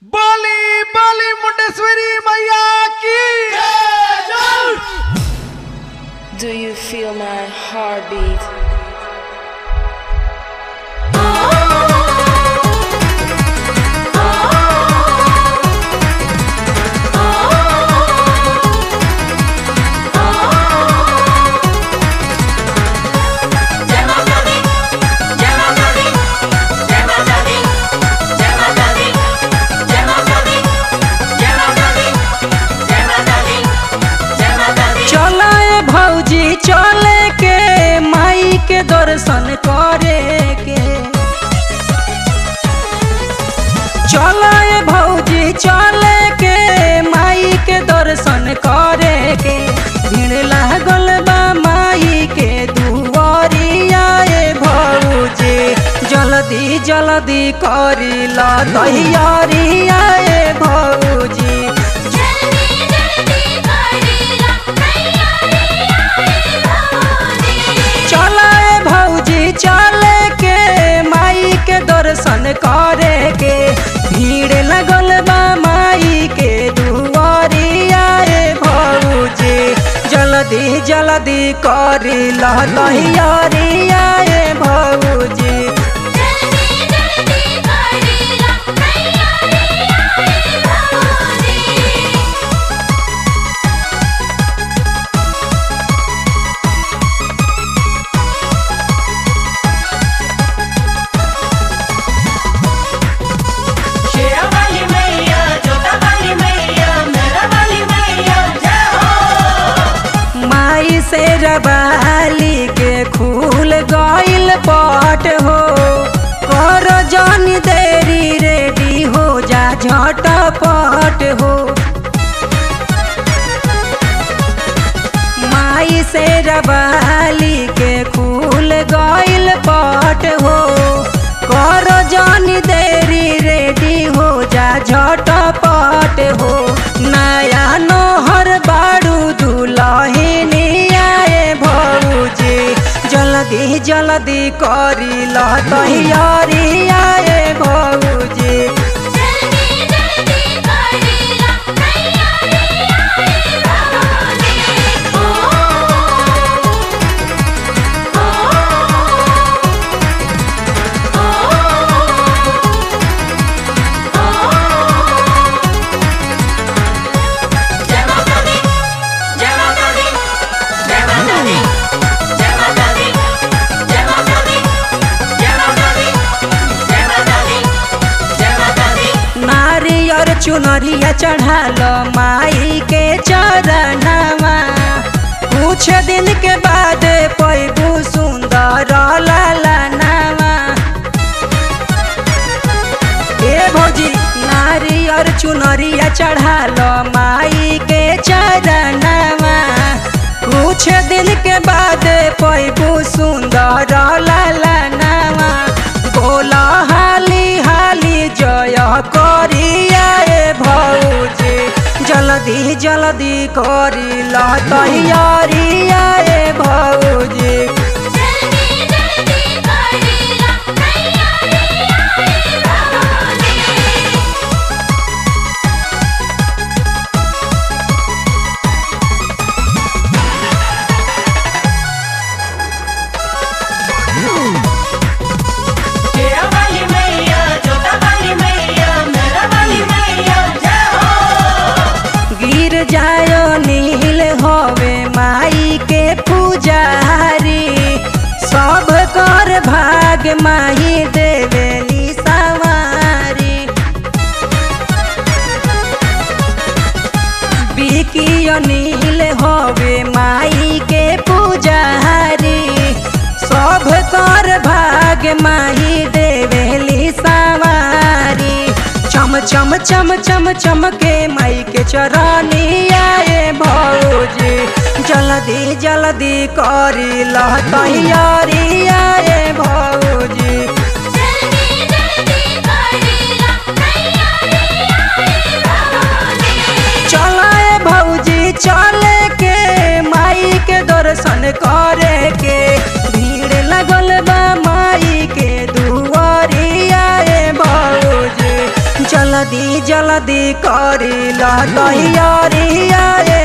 बोली बोली मुंडेश्वरी मैया की Do you feel my heartbeat? जय माता दी जय माता दी जय माता दी जय माता दी जय माता दी जय माता दी जय माता दी जय माता दी चला ए भौजी चले के माई के दर्शन करे के चला ए भौजी चले के माई के दर्शन करे के भीड़ लागल बा माई के दुआरिया ए भौजी जल्दी जल्दी करी ला तैयारिया ए भौजी जल्दी जल्दी करीला तैयारी आई भौजी चला ए भौजी चले के माई के दर्शन करे के भीड़ लगल बा माई के दुआरिया ए भौजी जल्दी जल्दी करी ला तैयारिया ए भौजी जल्दी जल्दी करीला तैयारी आई भौजी शेरा वाली मैया जोता वाली मैया मेरा वाली मैया जय हो माई से रबाली के खूल गइल पट हो कर जानी देरी रेडी हो जा झटपट हो माई से रबाली के खूल गइल पट हो कर जानी देरी रेडी हो जा झटपट हो नया नोहर बाड़ू दुलहिनी आए भौजी जल्दी जल्दी करी ला तैयारी आए भौजी जल्दी जल्दी करीला तैयारी आई भौजी ओ जय माता दी जय माता दी जय माता दी जय माता दी जय माता दी जय माता दी जय माता दी जय माता दी नारियर चुनरिया चढ़ाल माई के चरणवा कुछ दिन के बाद पैबू सुंदर लालनावा ए भौजी नारियर चुनरिया चढ़ाल माई के चरणवा कुछ दिन के बाद पैबू सुंदर लालनावा बोला हाली हाली जय करिया ए भौजी जल्दी जल्दी करी ला तैयारिया ए भौजी जल्दी जल्दी करीला तैयारी आई भौजी शेरा वाली मैया जोता वाली मैया मेरा वाली मैया जय हो गिर जायो नील होवे माई के पुजारी सब कर भाग माही देवेली सवारी बिकियो नील होवे माई के पुजारी सब कर भाग माही देवेली सवारी चम चम चम चम चम के माई के चरनी आए भौजी जल्दी जल्दी करी ला तैयारी आए भौजी जल्दी जल्दी करीला तैयारी आई भौजी चला ए भौजी चले के माई के दर्शन करे के भीड़ लगल बा माई के दुआरिया ए भौजी जल्दी जल्दी करी ला तैयारिया ए